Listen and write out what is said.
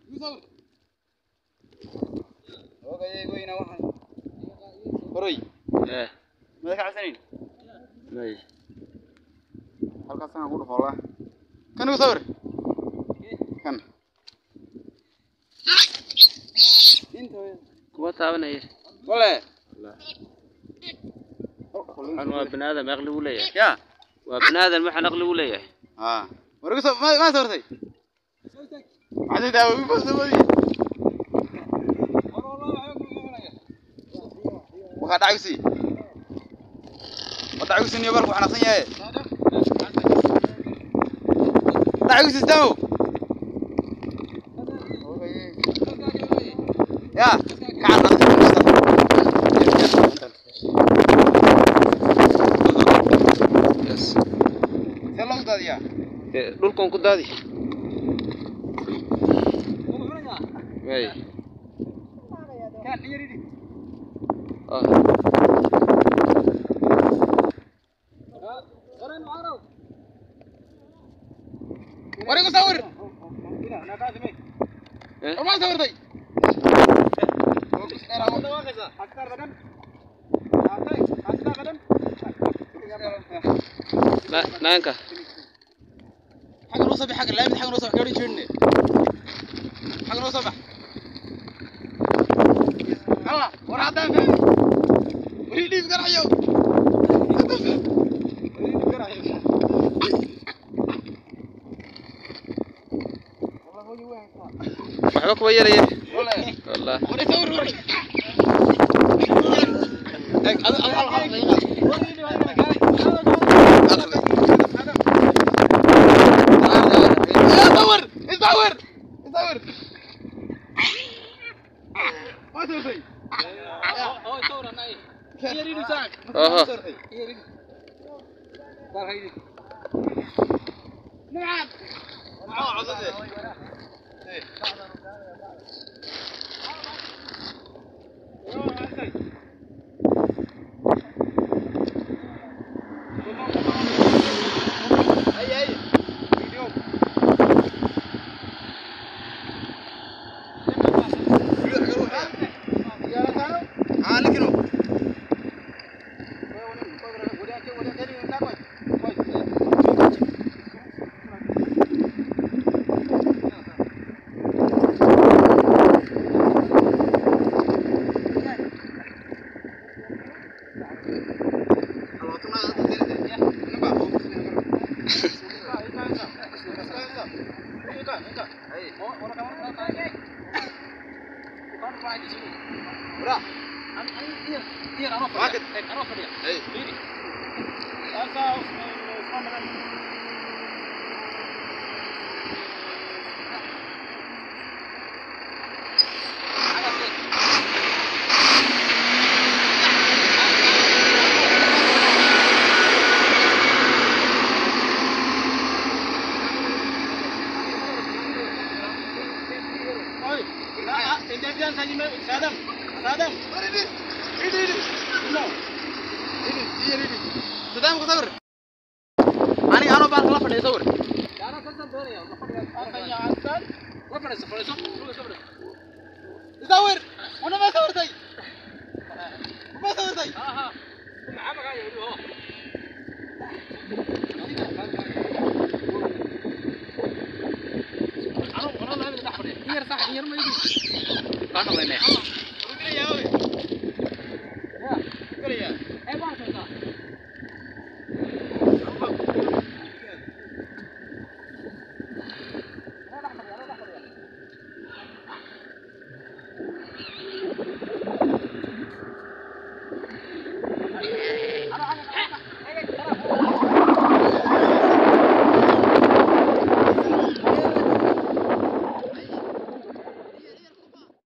horay Eh, mada ka cabsanayn may. halkaas aan ku dhufoolaa kan igu sawir kan Kuwa taabanaya. wale Waxaan waa binaadam aqli u leeyahay. ya Waa binaadam waxaan aqli u leeyahay. ha war igu sawir ma sawirtay maxaad daawo igu sawirtay waxaa dhacaysi waa dhacaysi niyo barku xanaaqsan yahay dhacaysi istaamo ya kacan Yes. see loogu daadiyaa Eh, dhulkan ku daadi. May. Ah, war igu sawir eh, war maa sawirtay na naanka. xagga noo soo bax xagga laamid xagga noo soo bax gaadhi jeedne xagga noo soo bax alla war haddaan fahmi wari dhiib garayo Waxba kuwa yaraya. wale Wallahi. war sawir war Eg, adu- adu hal- hal daqiiqa. Ya, sawir isawir isawir waa sawirtay Oho. Sadam ku sawir. Aniga anoo baan kala fadhiya sawir. Sawir. Ana ma sawirtay. Ma sawirtay. Kana weyne.